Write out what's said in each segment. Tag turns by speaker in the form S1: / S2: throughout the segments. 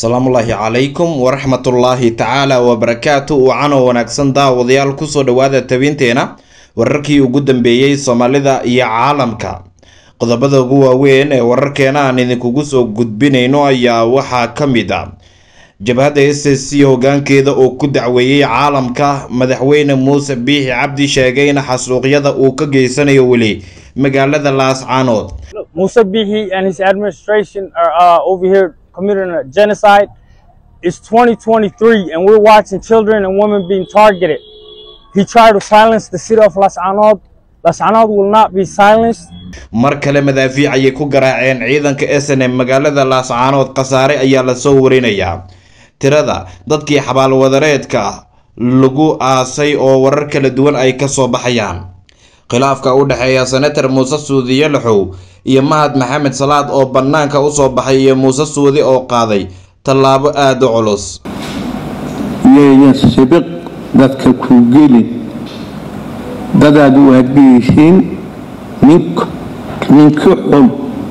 S1: asalaamullaahi calaykum waraxmatullaahi tacaala wabarakaatu wacanoo wanaagsan daawadayaal kusoo dhowaada tabinteena wararkii ugu dambeeyey soomaalida iyo caalamka qodobada ugu waaweyn ee wararkeena aan idinkugu soo gudbinayno ayaa waxaa ka mid a jabhadda s s c hogaankeeda oo ku dacweeyey caalamka madaxweyne muuse biixi cabdi sheegay in xasuuqyada uu ka geysanayo weli magaalada laascaanood
S2: Musa Bihi and his administration are uh, over here committing a genocide. It's 2023 and we're watching children and women being targeted. He tried to silence the city of Las Anod. Las Anod will not be silenced.
S1: mar kale madaafiic ayay ku garaaceen ciidanka s n m magaalada laascaanood khasaare ayaa lasoo warinayaa tirada dadkii xabaalwadareedka lagu aasay oo warar kala duwan ay kasoo baxayaan khilaafka u dhexeeya senator muuse suudiye laxow iyo mahad maxamed salaad oo bannaanka usoo baxay iyo muuse suudi oo qaaday tallaabo aada u culus
S3: yaynan sibiq dadka ku gelin dadaad u adgeysiin nink ninki xun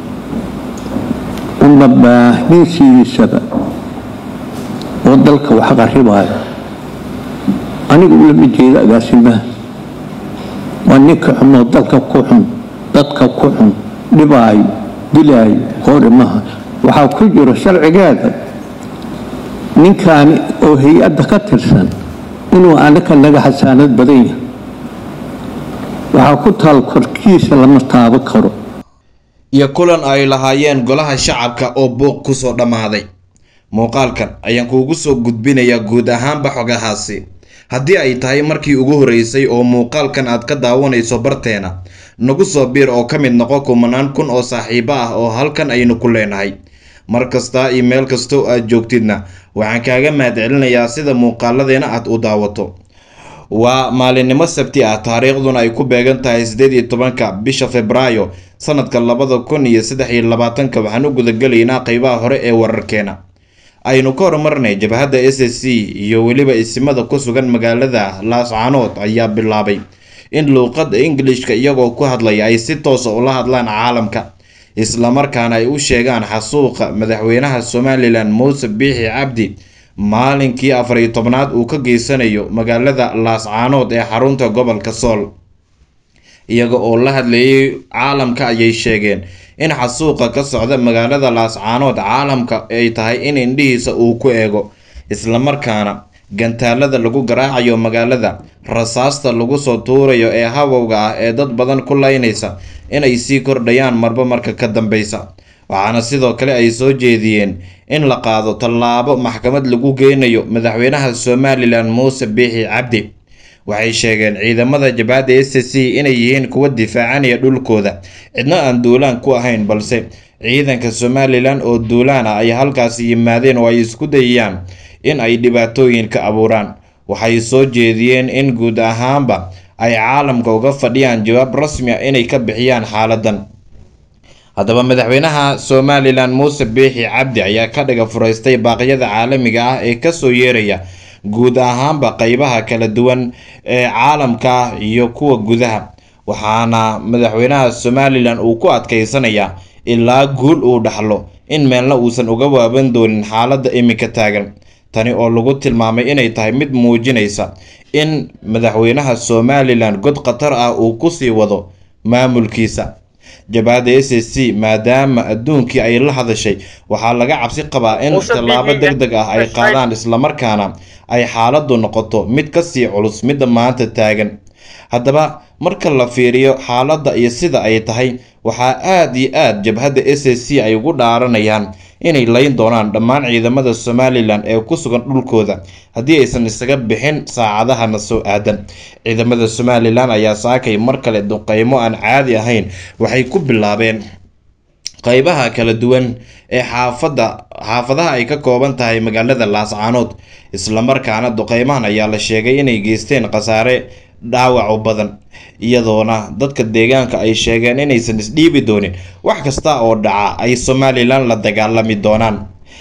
S3: una baahinsiisaba oo dalka wax qaribaayo aniga ulama jeeda agaasimaha waa ninka xun oo dalka ku xun dadka ku xun dhibaayo dilaayo hoorimaha waxaa ku jiro sharcigeeda ninkaani oo hay-adda ka tirsan inuu anaka naga xasaanad badan yahay waxaa ku taal korkiisa lama taabo karo
S1: iyo kulan ay lahaayeen golaha shacabka oo buuq kusoo dhammaaday muuqaalkan ayaan kuugu soo gudbinayaa guud ahaanba xogahaasi haddii ay tahay markii ugu horreysay oo muuqaalkan aad ka daawanayso barteena nagu soo biir oo ka mid noqo kumanaan kun oo saaxiibo ah oo halkan aynu ku leenahay mar kasta iyo meel kastoo aad joogtidna waxaan kaaga mahadcelinayaa sida muuqaaladeena aad u daawato waa maalinimo sabti ah taariikhduna ay ku beegan tahay siddeed iyo tobanka bisha februaayo sanadka labada kun iyo saddex iyo labaatanka waxaan u gudagelaynaa qeybaha hore ee wararkeena aynu ka horumarnay jabhadda s s c iyo weliba isimada ku sugan magaalada laascaanood ayaa bilaabay in luuqadda ingilishka iyagoo ku hadlaya ay si toosa ula hadlaan caalamka islamarkaana ay u sheegaan xasuuqa madaxweynaha somalilan muuse biixi cabdi maalinkii afar iyo tobnaad uu ka geysanayo magaalada laascaanood ee xarunta gobolka sool iyaga oo la hadlayay caalamka ayay sheegeen in xasuuqa ka socda magaalada laascaanood caalamka ay tahay in indhihiisa uu ku eego islamarkaana gantaalada lagu garaacayo magaalada rasaasta lagu soo tuurayo ee habowga ah ee dad badan ku laynaysa inay sii kordhayaan marba marka ka dambeysa waxaana sidoo kale ay soo jeediyeen in la qaado tallaabo maxkamad lagu geynayo madaxweynaha somalilan muuse biixi cabdi waxay sheegeen ciidamada jabhadda s c inay yihiin kuwa difaacanaya dhulkooda cidna aan duulaan ku ahayn balse ciidanka somalilan oo duulaan ah ay halkaasi yimaadeen oo ay isku dayayaan in ay dhibaatooyin ka abuuraan waxay soo jeediyeen in guud ahaanba ay caalamka uga fadhiyaan jawaab rasmi ah inay ka bixiyaan xaaladan haddaba madaxweynaha somalilan muuse biixi cabdi ayaa ka dhiga furaystay baaqyada caalamiga ah ee kasoo yeeraya guud ahaanba qeybaha kala duwan ee caalamka iyo kuwa gudaha waxaana madaxweynaha somalilan uu ku adkeysanayaa ilaa guul uu dhaxlo in meelna uusan uga waaban doonin xaaladda iminka taagan tani oo lagu tilmaamay inay tahay mid muujinaysa in madaxweynaha somalilan god khatar ah uu kusii wado maamulkiisa jabhadda s s c maadaama adduunkii ay la hadashay waxaa laga cabsi qabaa in tallaabo deg deg ah ay qaadaan islamarkaana ay xaaladdu noqoto mid kasii culus midda maanta taagan haddaba marka la fiiriyo xaaladda iyo sida ay tahay waxaa aada iyo aada jabhadda s s c ay ugu dhaaranayaan inay layn doonaan dhammaan ciidamada somalilan ee ku sugan dhulkooda haddii aysan isaga bixin saacadahana soo aadan ciidamada somalilan ayaa saakay mar kale duqeymo aan caadi ahayn waxay ku bilaabeen qeybaha kala duwan ee xaafadda xaafadaha ay ka kooban tahay magaalada laascaanood islamarkaana duqeymahan ayaa la sheegay inay geysteen khasaare dhaawac badan iyadoona dadka deegaanka ay sheegeen inaysan isdhiibi doonin wax kasta oo dhaca ay somalilan la dagaalami doonaan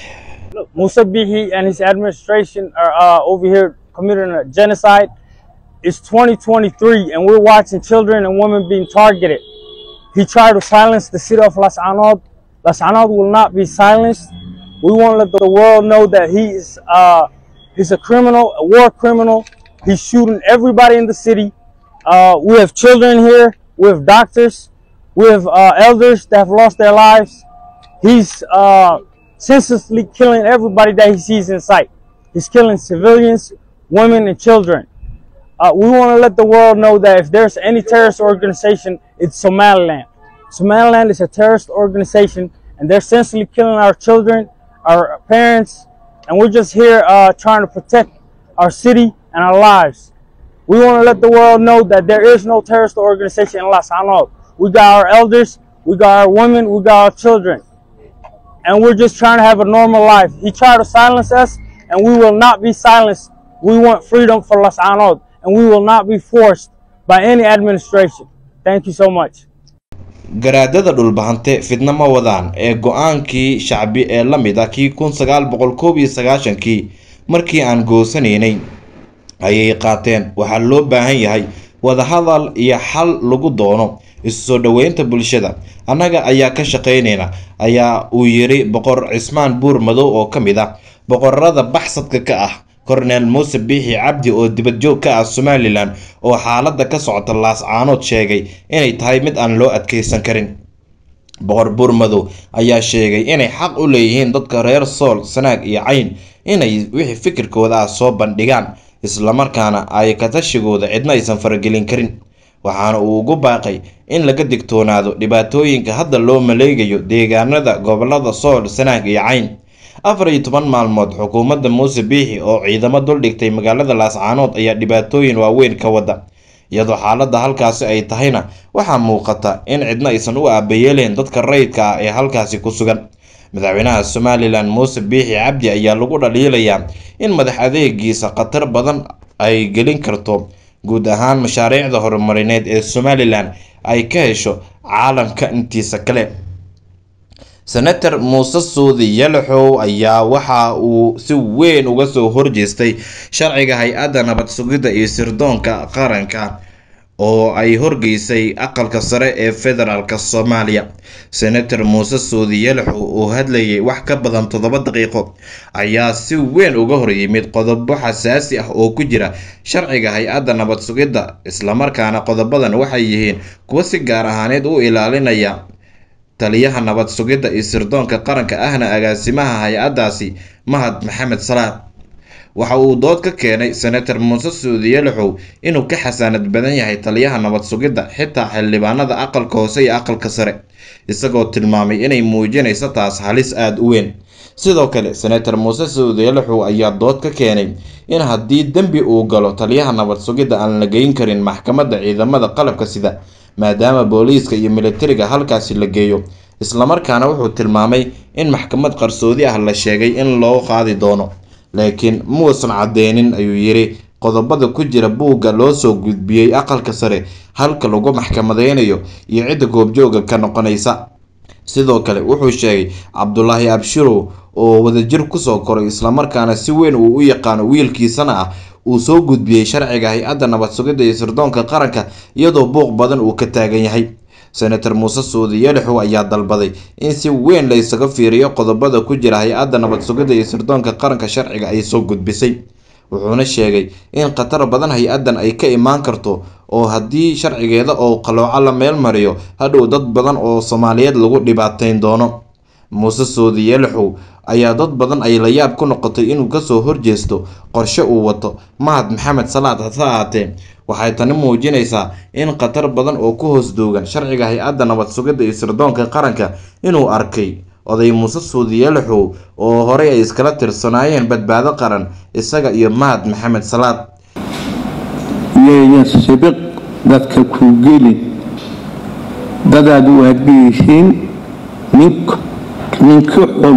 S2: Musa Bihi and his administration are uh, over here committing a genocide. It's 2023 and we're watching children and women being targeted. He tried to silence the city of Las Anod. Las Anod will not be silenced. We want to let the world know that he is uh, he's a criminal, a war criminal. He's shooting everybody in the city. Uh, we have children here. We have doctors. We have uh, elders that have lost their lives. He's uh, senselessly killing everybody that he sees in sight. He's killing civilians, women, and children. Uh, we want to let the world know that if there's any terrorist organization, it's Somaliland. Somaliland is a terrorist organization, and they're essentially killing our children, our parents, and we're just here uh, trying to protect our city and our lives. We want to let the world know that there is no terrorist organization in Las Anod. We got our elders, we got our women, we got our children, and we're just trying to have a normal life. He tried to silence us, and we will not be silenced. We want freedom for Las Anod, and we will not be forced by any administration. Thank you so much.
S1: garaadada dhulbahante fidna ma wadaan ee go-aankii shacbi ee la mid ah kii kun sagaal boqol koob iyo sagaashankii markii aan goosanaynay ayay qaateen waxaa loo baahan yahay wadahadal iyo xal lagu doono isu soo dhoweynta bulshada annaga ayaa ka shaqaynayna ayaa uu yiri boqor cismaan buur madow oo ka mid ah boqorada baxsadka ka ah korneel muuse biixi cabdi oo dibadjoog ka ah somalilan oo xaaladda ka socota laascaanood sheegay inay tahay mid aan loo adkeysan karin boqor buurmadow ayaa sheegay inay xaq u leeyihiin dadka reer sool sanaag iyo cayn inay wixii fikirkooda ah soo bandhigaan islamarkaana ay katashigooda cidna aysan faragelin karin waxaana uu ugu baaqay in laga digtoonaado dhibaatooyinka hadda loo maleegayo deegaanada gobolada sool sanaag iyo cayn afar iyo toban maalmood xukuumadda muuse biixi oo ciidamo duldhigtay magaalada laascaanood ayaa dhibaatooyin waaweyn ka wada iyadoo xaaladda halkaasi ay tahayna waxaa muuqata in cidna aysan u aabayeeleen dadka rayidka ah ee halkaasi ku sugan madaxweynaha somalilan muuse biixi cabdi ayaa lagu dhaliilayaa in madax adeegiisa khatar badan ay gelin karto guud ahaan mashaariicda horumarineed ee somalilan ay ka hesho caalamka intiisa kale senator muuse suudi yalaxow ayaa waxa uu si weyn uga soo horjeestay sharciga hay-adda nabad sugidda iyo sirdoonka qaranka oo ay horgeysay aqalka sare ee federaalk soomaaliya senator muuse suudi yalaxow oo hadlayay wax ka badan toddoba daqiiqo ayaa si weyn uga horyimid qodobo xasaasi ah oo ku jira sharciga hay-adda nabad sugidda islamarkaana qodobadan waxay yihiin kuwo si gaar ahaaneed u ilaalinaya taliyaha nabad sugidda iyo sirdoonka qaranka ahna agaasimaha hay-addaasi mahad maxamed salaad waxa uu dood ka keenay senator muuse suudi yalaxow inuu ka xasaanad badan yahay taliyaha nabad sugidda xitaa xildhibaanada aqalka hoose iyo aqalka sare isagoo tilmaamay inay muujinayso taas halis aada u weyn sidoo kale senator muuse suudi yalaxow ayaa dood ka keenay in haddii dembi uu galo taliyaha nabad sugidda aan la geyn karin maxkamadda ciidamada qalabka sida maadaama booliiska iyo militariga halkaasi la geeyo islamarkaana wuxuu tilmaamay in maxkamad qarsoodi ah la sheegay in loo qaadi doono laakiin muusan cadeynin ayuu yiri qodobada ku jira buugga loo soo gudbiyey aqalka sare halka lagu maxkamadeynayo iyo cidda goobjooga ka noqonaysa sidoo kale wuxuu sheegay cabdulaahi abshirow oo wadajir kusoo koray islamarkaana si weyn uu u yaqaano wiilkiisana ah uu soo gudbiyey sharciga hay-adda nabad sugidda iyo sirdoonka qaranka iyadoo buuq badan uu ka taagan yahay senator muuse suudi yalaxow ayaa dalbaday in si weyn la ysaga fiiriyo qodobada ku jira hay-adda nabad sugidda iyo sirdoonka qaranka sharciga ay soo gudbisay wuxuuna sheegay in khatar badan hay-addan ay ka imaan karto oo haddii sharcigeeda oo qalooco la meel mariyo hadhow dad badan oo soomaaliyeed lagu dhibaateyn doono muuse suudi yalaxow ayaa dad badan ay la yaab ku noqotay inuu kasoo horjeesto qorshe uu wato mahad maxamed salaad hase ahaatee waxay tani muujinaysaa in khatar badan oo ku hoos doogan sharciga hay-adda nabad sugidda iyo sirdoonka qaranka inuu arkay oday muuse suudi yalaxow oo horey ay iskala tirsanaayeen badbaado qaran isaga iyo mahad maxamed salaad
S3: iyayan sibiq dadka ku gelin dadaad u adgeysiin ninka ninka xun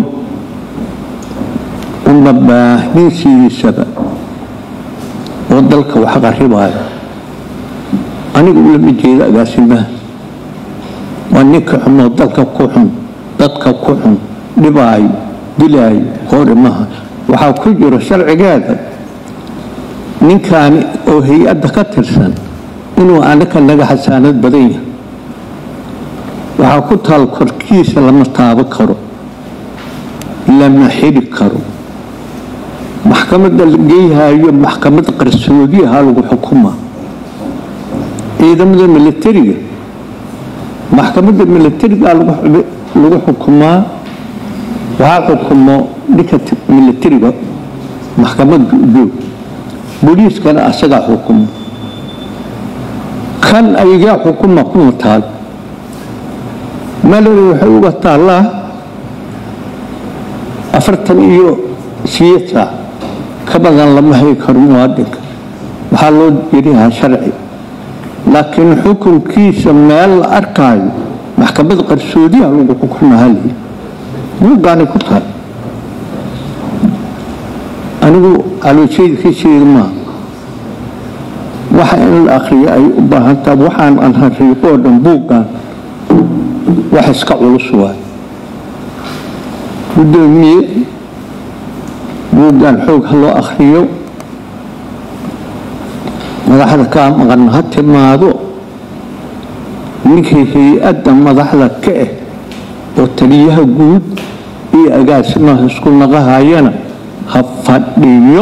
S3: uma baahnisiisaba oo dalka wax qaribaayo aniga ulama jeeda agaasimaha waa ninka xunoo dalka ku xun dadka ku xun dhibaayo dilaayo hore maha waxaa ku jiro sharcigeeda ninkaani oo hay-adda ka tirsan inuu anaga naga xasaanad badan yahay waxaa ku taal korkiisa lama taabo karo lama xiri karo maxkamadda la geeyhayo maxkamad qarsoodiyaha lagu xukumaa ciidamada milatariga maxkamadda milatariga lagu xukumaa waxaa xukumo dhinka milatariga maxkamadda ujoog booliiskana asagaa xukumo kan ayagaa xukuma kuma taal malari waxay uga taallaa afartan iyo siyeed saac ka badan lama hayi karo muwaadinka waxaa loo yarihaa sharci laakiin xukunkiisa meel la arkaayo maxkamad qarsoodiyaha lagu xukumahaly buuggaanay ku tahay anigu calooshayda ka jeeda maa waxa in la akriyo ay u baahan taha waxaan aan hariiqo oo dhan buuggan wax iska culus waay guddoomiye buuggan xoog ha loo akriyo madaxda kaa maqan ha timaado ninkii hay-adda madaxda ka ah oo taliyaha guud iyo agaasimaha isku naqahayana ha fadhiyo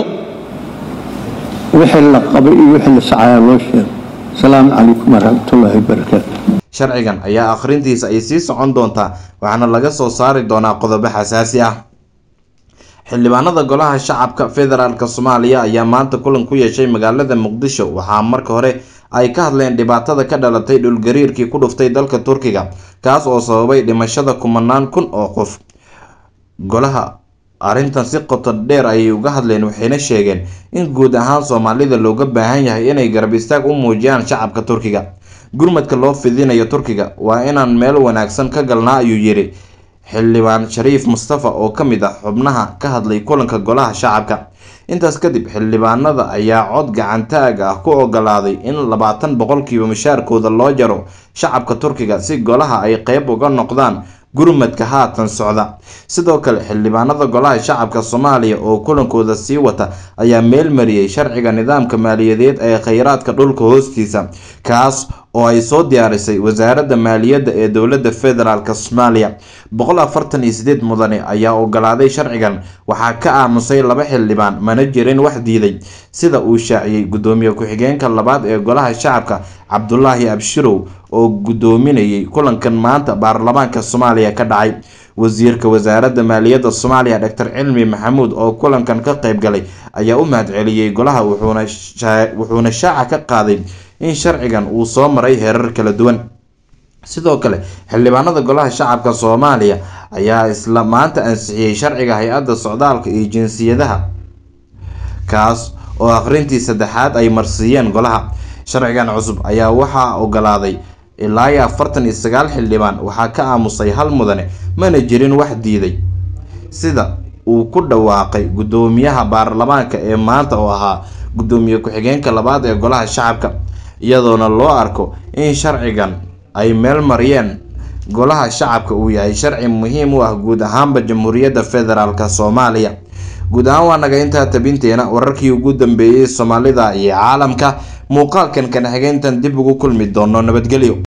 S3: wixii la qabay iyo wixii la sacayaa loo sheego asalaamu calaykum waraxmatullaahi wabarakaatu
S1: sharcigan ayaa akhrintiisa ay sii socon doontaa waxaana laga soo saari doonaa qodobo xasaasi ah xildhibaanada golaha shacabka federaalk soomaaliya ayaa maanta kulan ku yeeshay magaalada muqdisho waxaa marka hore ay ka hadleen dhibaatada ka dhalatay dhulgariirkii ku dhuftay dalka turkiga kaas oo sababay dhimashada kumanaan kun oo qof golaha arrintan si qoto dheer ayay uga hadleen waxayna sheegeen in guud ahaan soomaalida looga baahan yahay inay garab istaag u muujiyaan shacabka turkiga gurmadka loo fidinayo turkiga waa inaan meel wanaagsan ka galnaa ayuu yidhi xildhibaan shariif mustafa oo ka mid ah xubnaha ka hadlay kulanka golaha shacabka intaas kadib xildhibaanada ayaa cod gacantaag ah ku ogolaaday in labaatan boqolkiiba mushaarkooda loo jaro shacabka turkiga si golaha ay qeyb uga noqdaan gurmadka haatan socda sidoo kale xildhibaanada golaha shacabka soomaaliya oo kulankooda sii wata ayaa meel mariyey sharciga nidaamka maaliyadeed ee kheyraadka dhulka hoostiisa kaas oo ay soo diyaarisay wasaaradda maaliyadda ee dowladda federaalk soomaaliya boqol afartan iyo sideed mudane ayaa ogolaaday sharcigan waxaa ka aamusay laba xildhibaan mana jirin wax diiday sida uu shaaciyey guddoomiye ku-xigeenka labaad ee golaha shacabka cabdulaahi abshirow oo guddoominayay kulankan maanta baarlamaanka soomaaliya ka dhacay wasiirka wasaaradda maaliyadda soomaaliya doctor cilmi maxamuud oo kulankan ka qeyb galay ayaa u mahadceliyey golaha wuxuuna shaaca ka qaaday in sharcigan uu soo maray heerar kala duwan sidoo kale xildhibaanada golaha shacabka soomaaliya ayaa isla maanta ansixiyey sharciga hay-adda socdaalka iyo jinsiyadaha kaas oo akhrintii saddexaad ay marsiiyeen golaha sharcigan cusub ayaa waxaa ogolaaday ilaa iyo afartan iyo sagaal xildhibaan waxaa ka aamusay hal mudane mana jirin wax diiday sida uu ku dhawaaqay guddoomiyaha baarlamaanka ee maanta oo ahaa guddoomiye ku-xigeenka labaad ee golaha shacabka iyadoona loo arko in sharcigan ay meel mariyeen golaha shacabka uu yahay sharci muhiim u ah guud ahaanba jamhuuriyadda federaalk soomaaliya guud ahaan waa naga intaa tabinteena wararkii ugu dambeeyey soomaalida iyo caalamka muuqaalkan kana xigeyntan dib ugu kulmi doono nabadgelyo